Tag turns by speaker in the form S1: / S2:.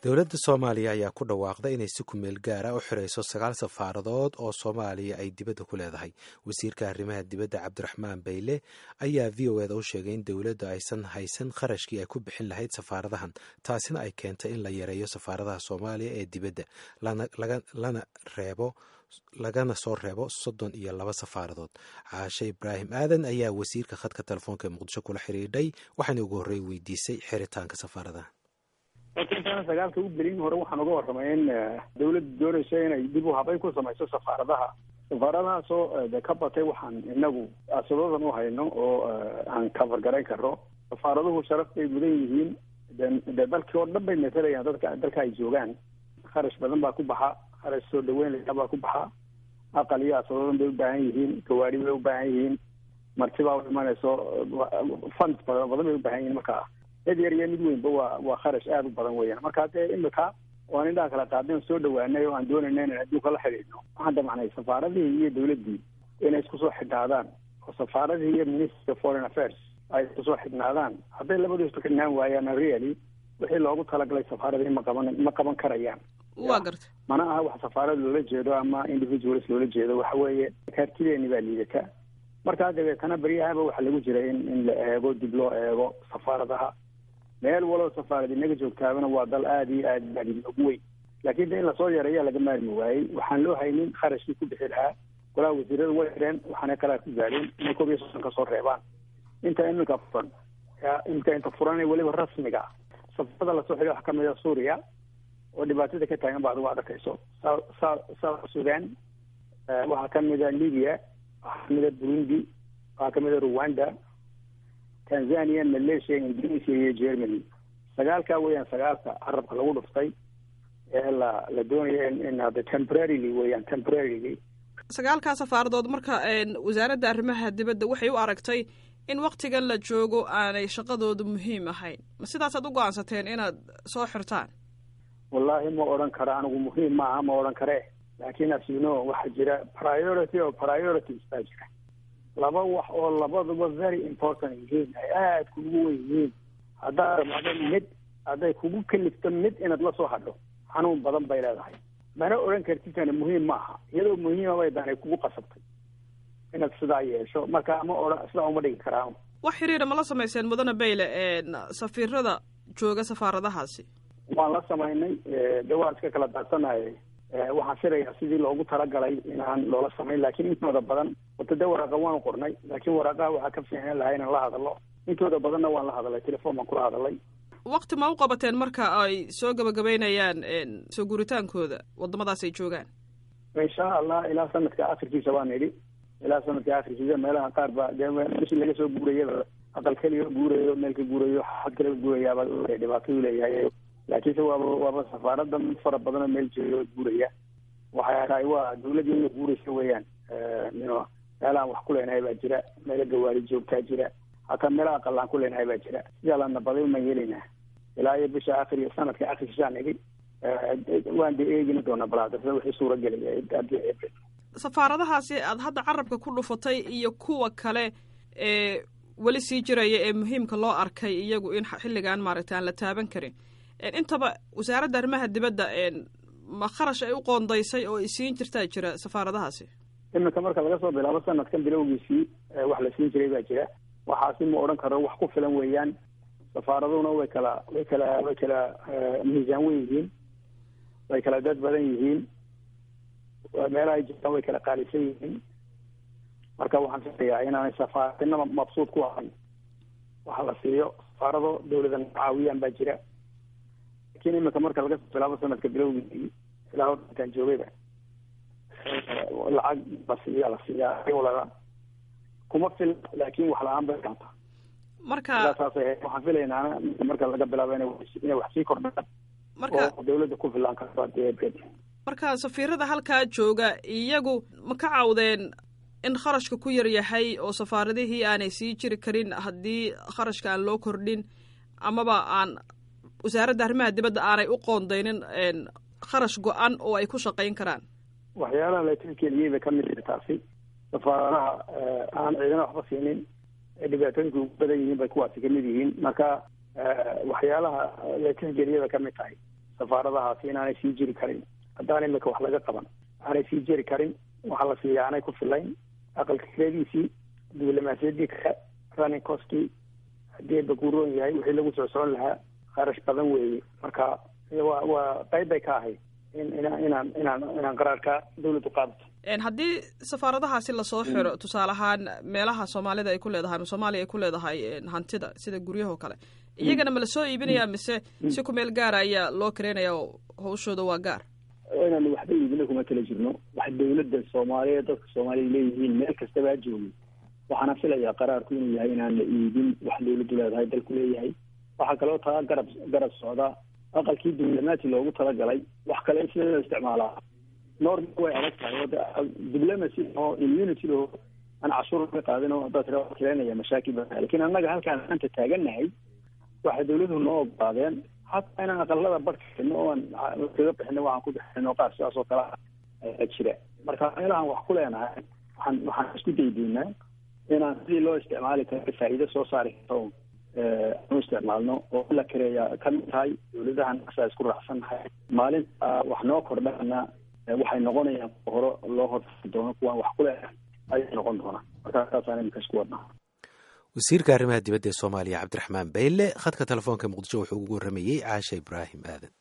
S1: dowladda soomaaliya ayaa ku dhawaaqday inay si kumeel gaara u xirayso sagaal safaaradood oo soomaaliya ay dibadda ku leedahay wasiirka arrimaha dibadda cabdiraxmaan bayle ayaa v o eda u sheegay in dowladda aysan haysan kharashkii ay ku bixin lahayd safaaradahan taasina ay keentay in la yareeyo safaaradaha soomaaliya ee dibadda lana reebo lagana soo reebo soddon iyo laba safaaradood caashe ibraahim aadan ayaa wasiirka khadka telefoonka ee muqdisho kula xidhiidhay waxaana ugu horrey weydiisay xiritaanka safaaradaha
S2: laakiin intaana sagaalka u gelin hore waxaan uga warramay in dawladda doonayso inay dib u habayn ku samayso safaaradaha safaaradahaasoo de ka batay waxaan inagu asadoodan u hayno oo aan kafargarayn karno safaaraduhu sharaf bay mudan yihiin de dalkii oo dhan bay matalayaan dadka dalka ay joogaan kharash badan baa ku baxa kharash soo dhaweyn layaa baa ku baxa aqal iyo asadoodan bay u baahan yihiin gawaari bay u baahan yihiin martibaa u imanayso funds badan badan bay u baahan yihiin markaa mid yar iyo mid weynba waa waa kharash aada u badan weeyaan marka dee imika waan indhaha kala qaadeen soo dhawaanay oo aan doonayna inaan adduunka la xidhiidhno waxaan damacnay safaaradihii iyo dawladdii inay isku soo xidhnaadaan oo safaaradihii iyo ministry of foreign affairs ay isku soo xidhnaadaan hadday labadu isku xidhnaan waayaan really wixii loogu talagalay safaaradihii ma qaban ma qaban karayaan
S3: waa garta
S2: mana aha wax safaarad loola jeedo ama individuals loola jeedo waxa weeye kaartideeni baa liidata markaa dabeetana beryahaba waxaa lagu jira in in la eego dib loo eego safaaradaha meel walow safaarad inaga joogtaabana waa dal aada iyo aad aad ugu weyn laakiin de in lasoo yareeya laga maarmi waayey waxaan loo haynin kharashkii ku bixi lahaa golaha wasiirada way xireen waxaana kalaa ku gaadheen inay koob iyo soddon ka soo reebaan inta iminka furan inta inta furan weliba rasmiga safarada lasoo xidhay waxaa kamid a suuriya oo dhibaatada ka taagan ba adigu aad arkayso sa south sudan waxaa kamid a libya waxaa kamid a burundi waxaa kamid a rwanda tanzania malaysia indonesia iyo germany sagaalkaa weeyaan sagaalka carabka lagu dhuftay ee la la doonaya in hadda temporarily weeyaan temporarily
S3: sagaalkaa safaaradood marka wasaaradda arrimaha dibadda waxay u aragtay in waktigan la joogo aanay shaqadooda muhiim ahayn ma sidaasaad u go-aansateen inaad soo xirtaan
S2: wallahi ma odhan karo anigu muhiim maaha ma odhan kare laakiin as you know waxaa jira priority oo priorities baa jira laba wax oo labaduba very important yihiin ay aada kugu wen yihiin haddaad ramacdo mid hadday kugu kalifto mid inaad la soo hadho xanuun badan bay leedahay mana odhan kartitana muhiim ma aha iyadoo muhiima bay danay kugu qasabtay inaad sidaa yeesho marka ma odhan sidaa uma dhigi karaan
S3: wax xiriira ma la samayseen mudane bayle safiirada jooga safaaradahaasi
S2: waan la samaynay de waan iska kala daadsanahay waxaan filayaa sidii loogu talagalay inaan loola samayn laakiin intooda badan wata de waraaqa waanu qornay laakiin waraaqaha waxaa ka fiicnaan lahaa inaan la hadalno intooda badanna waan la hadalay telefoon baan kula hadalay
S3: wakti ma u qabateen marka ay soo gabagabeynayaan soo guuritaankooda wadamadaas ay joogaan
S2: insha allah ilaa sanadka akhirkiisa baan idhi ilaa sanadka akhirkiisa meelaha qaar ba dee meshi laga soo guurayaba aqal keliya guurayo meel ka guurayo xad kale guurayaaba dhibaatadu leeyahay laakiinse waaba waaba safaarada mid fara badanoo meel jeeyo guuraya waxay tahay waa dawladda ina guuraysa weeyaan no meelahaan wax ku leenahay baa jira meelo gawaari joogtaa jira hataa meelaha aqalaan ku leenahay baa jira sidaa la nabaday umaan yeelaynaa ilaa iyo bisha akhir iyo sanadka akhirkiisaan idhi waan de eegina doonaa balaadasa wixii suura gelaya
S3: safaaradahaasi aad hadda carabka ku dhufatay iyo kuwa kale ee weli sii jiraya ee muhiimka loo arkay iyagu in xilligan maaragtay aan la taaban karin intaba wasaaradda arrimaha dibadda ma kharash ay u qoondaysay oo ay siin jirtaa jira safaaradahaasi
S2: iminka marka laga soo bilaabo sanadkan bilowgiisii wax la siin jiray baa jira waxaasi ma odhan karo wax ku filan weeyaan safaaraduna way kala way kala way kala miisaan weyn yihiin way kala dad badan yihiin meelaha ay jirtaan way kala qaalisan yihiin marka waxaan filayaa inaanay safaaradina mabsuud ku ahayn waxa la siiyo safaarado dawladan caawiyaan baa jira lakin iminka marka laga soo bilaabo sanadka bilowgiisii ilaa hortaan joogayba lacag la siiya la siiyaa walaa kuma fil laakin wax la-aan bay kaanta
S3: marka
S2: saasay waxaan filaynaa marka laga bilaabo inay wax sii kordhaan
S3: marka
S2: oo dawladda ku filaan karto
S3: marka safiirada halkaa jooga iyagu ma ka cawdeen in kharashka ku yar yahay oo safaaradihii aanay sii jiri karin haddii kharashka aan loo kordhin amaba aan wasaaradda arrimaha dibadda aanay u qoondaynin kharash go-an oo ay ku shaqayn karaan
S2: waxyaalaha la tilkeliyey bay kamid tahi taasi safaaradaha aan ciidana waxba siinin ee dhibaatooyinka ugu badan yihiin bay kuwaasi kamid yihiin marka waxyaalaha la tixgeliyay bay kamid tahay safaaradahaasi inaanay sii jiri karin haddaan imika wax laga qaban aanay sii jiri karin waxaa la siiya aanay ku filayn aqalka kiradiisii diblomaasiyadii kale running costkii haddii baguuroon yahay wixii lagu soo socon lahaa kharash badan weeye marka waa waa qayb bay ka ahayd in ina inaan inaan inaan qaraarka dawladdu qaadato
S3: haddii safaaradahaasi lasoo xiro tusaale ahaan meelaha soomaalida ay ku leedahay ama soomaaliya ay ku leedahay hantida sida guryahoo kale iyagana ma lasoo iibinaya mise si ku meel gaara ayaa loo kareynaya oo hawshooda waa gaar
S2: inaan waxba iibina kuma kala jirno wax dawladda soomaaliyeed dadka soomaaliya leeyihiin meel kastabaa joogay waxaana filayaa qaraarku inuu yahay inaan la iibin wax dawladdu leedahay dalku leeyahay waxaa kaloo taa garab garab socda aqalkii diblomaati loogu talagalay wax kale sida loo isticmaalaa norma way adag tahay o diplomacy oo immunity oo aan cashuur ka qaadin oo haddaad tira kireynaya mashaakil ba lakin annaga halkaan maanta taagannahay waxay dawladuhu noo ogolaadeen hataa inaan aqalada barkino oo aan kaga bixino waxaan ku bixino qaar sidaas oo kale a jira marka meelahaan wax ku leenahay waxaan waxaan isku daydaynaa inaan sidii loo isticmaali karo faa'iido soo saari karto anu isticmaalno oo la kareeya kamid tahay dawladahan asaa isku raacsannahay maalinta wax noo kordhana waxay noqonayaan hore loo horfari doono kuwaan wax ku leedahay ayay noqon doonaa markaa saasaan imika isku wadnaa
S1: wasiirka arrimaha dibadda ee soomaaliya cabdiraxmaan bayle khadka telefoonka muqdisho wuxuu ugu warramayey caasha ibraahim aadan